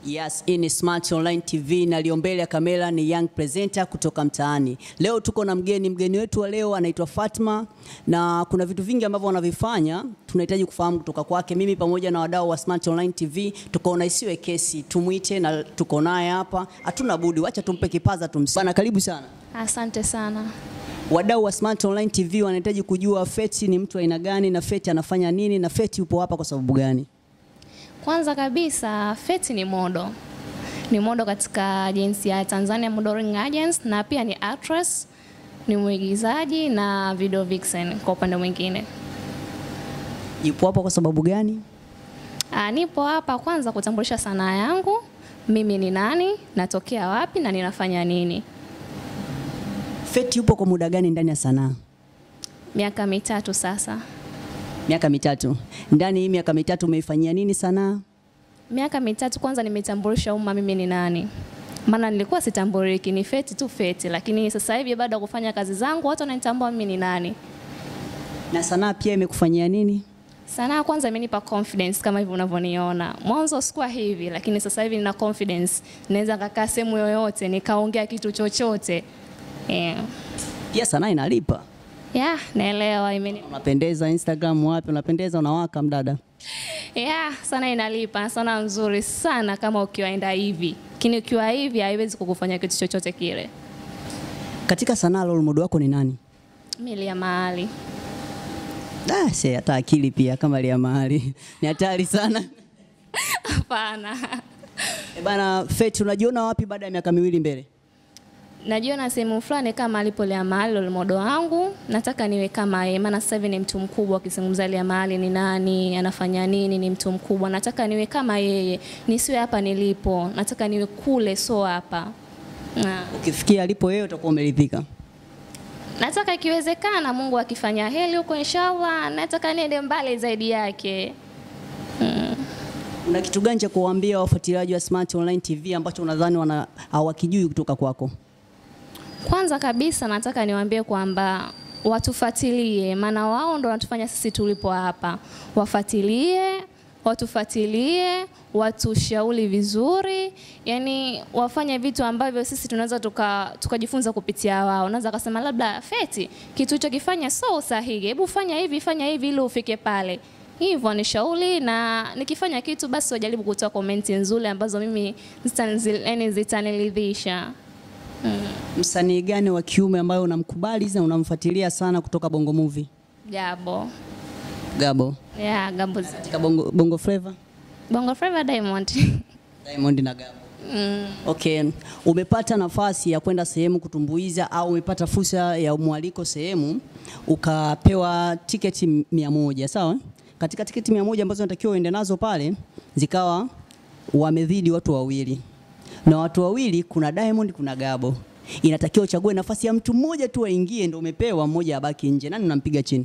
Yes, hii ni Smart Online TV na leo mbele ya kamera ni young presenter kutoka mtaani. Leo tuko na mgeni, mgeni wetu wa leo anaitwa Fatma na kuna vitu vingi ambavyo wanavifanya tunahitaji kufahamu kutoka kwake. Mimi pamoja na wadau wa Smart Online TV tukaona isiwe kesi, tumwite na tuko naye hapa, hatuna budi, wacha tumpe kipaza tumsi. Bana, karibu sana. Asante sana. Wadau wa Smart Online TV wanahitaji kujua Feti ni mtu aina gani na Feti anafanya nini na Feti yupo hapa kwa sababu gani? Kwanza kabisa, Feti ni modo, ni modo katika agency ya Tanzania Modeling Agency, na pia ni actress, ni mwigizaji na video vixen kwa upande mwingine. Yupo hapa kwa sababu gani? Ah, nipo hapa kwanza kutambulisha sanaa yangu, mimi ni nani, natokea wapi na ninafanya nini. Feti yupo kwa muda gani ndani ya sanaa? Miaka mitatu sasa. Miaka mitatu. Ndani hii miaka mitatu umeifanyia nini sanaa? Miaka mitatu kwanza nimetambulisha umma mimi ni nani, maana nilikuwa sitambuliki, ni Feti tu Feti, lakini sasa hivi baada ya kufanya kazi zangu watu wananitambua mimi ni nani. Na sanaa pia imekufanyia nini? Sanaa kwanza imenipa confidence kama hivi unavyoniona. Mwanzo sikuwa hivi, lakini sasa hivi nina confidence, naweza kakaa sehemu yoyote nikaongea kitu chochote. Yeah. Pia sanaa inalipa. Yeah, naelewa imeni. Unapendeza Instagram wapi? Unapendeza unawaka mdada. Yeah, sana inalipa, na sana nzuri sana kama ukiwaenda hivi. Lakini ukiwa hivi haiwezi kukufanya kitu chochote kile. Katika sanaa role model wako ni nani? Mili ya mahali. Ah, se hata akili pia kama lia mahali. Ni hatari sana. Hapana. E bana, Feti unajiona wapi baada ya miaka miwili mbele? Najiona sehemu fulani kama alipo Lea Mahali role model wangu, nataka niwe kama yeye, maana sasa hivi ni mtu mkubwa. Akizungumza Lea Mahali ni nani, anafanya nini, ni mtu mkubwa. Nataka niwe kama yeye, nisiwe hapa nilipo, nataka niwe kule, so hapa. Na, Ukifikia alipo yeye utakuwa umeridhika. nataka ikiwezekana, Mungu akifanya heri huko, inshallah, nataka niende mbali zaidi yake. Una kitu gani cha kuwaambia wafuatiliaji wa Smart Online TV ambacho unadhani wana hawakijui kutoka kwako? Kwanza kabisa nataka niwaambie kwamba watufuatilie, maana wao ndo wanatufanya sisi tulipo hapa. Wafuatilie, watufuatilie, watushauri vizuri, yani wafanye vitu ambavyo sisi tunaweza tuka- tukajifunza kupitia wao. Unaweza kasema labda Feti, kitu hicho kifanya so sahihi, hebu fanya hivi, fanya hivi ili ufike pale. Hivyo ni shauri, na nikifanya kitu basi wajaribu kutoa komenti nzuri ambazo mimi zitani- yani zitaniridhisha. Msanii gani wa kiume ambaye unamkubali na unamfuatilia sana kutoka Bongo Movie? Gabo. Gabo. Yeah, Gabo. Katika Bongo, Bongo Flava? Bongo Flava Diamond. Diamond na Gabo. mm. Okay, umepata nafasi ya kwenda sehemu kutumbuiza au umepata fursa ya mwaliko sehemu ukapewa tiketi mia moja sawa? Katika tiketi mia moja ambazo unatakiwa uende nazo pale zikawa wamezidi watu wawili, na watu wawili kuna Diamond, kuna Gabo. Inatakiwa uchague nafasi ya mtu mmoja tu aingie, ndio umepewa, mmoja abaki nje. Nani unampiga chini?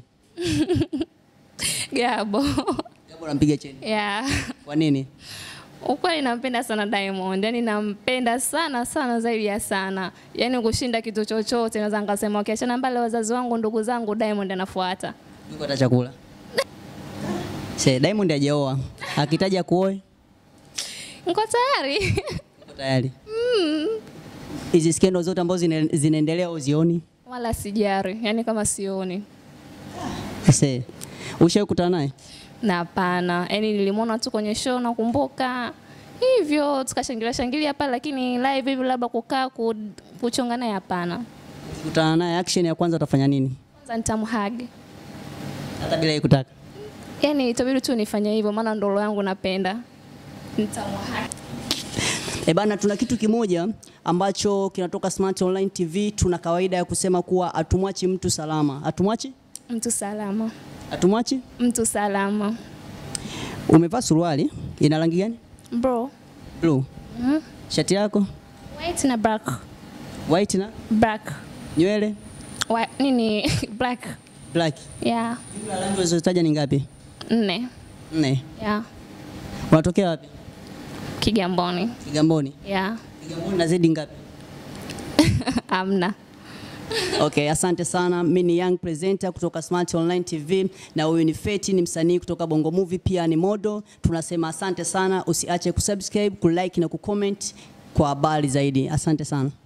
Gabo. Gabo unampiga chini. yeah. Kwa nini? Ukweli nampenda sana Diamond, yani nampenda sana sana zaidi ya sana, yani kushinda kitu chochote. Naweza nikasema ukiachana mbali wazazi wangu, ndugu zangu, Diamond anafuata. Yuko hata chakula. Se, Diamond hajaoa. Akitaja kuoe Niko tayari Uko tayari? Hizi skendo zote ambazo zina- zinaendelea uzioni? wala sijari, yani kama sioni Se, ushawahi kukutana naye? na hapana, yani nilimwona tu kwenye show nakumbuka hivyo, tukashangilia shangilia pale, lakini live hivi labda kukaa ku- kuchonga naye hapana. Kukutana naye action ya kwanza utafanya nini? Kwanza nitamhagi Hata bila yeye kutaka. yani itabidi tu nifanye hivyo, maana ndo roho yangu napenda. Nitamhagi. E bana, tuna kitu kimoja ambacho kinatoka Smart Online TV. Tuna kawaida ya kusema kuwa hatumwachi mtu salama. Hatumwachi? Mtu salama, Hatumwachi? mtu salama Umevaa suruali ina rangi gani? bro. Blue. Mhm. Shati yako White na black. white na Black. nywele Wa, nini black. black. Yeah. Jumla ya rangi ulizotaja ni ngapi? Nne. Nne. Yeah. Unatokea wapi? Kigamboni. Kigamboni. Yeah. Kigamboni na zedi ngapi? Amna. Okay, asante sana. Mimi ni young presenter kutoka Smart Online TV na huyu ni Feti, ni msanii kutoka Bongo Movie, pia ni model. Tunasema asante sana, usiache kusubscribe, kulike na kucomment kwa habari zaidi. Asante sana.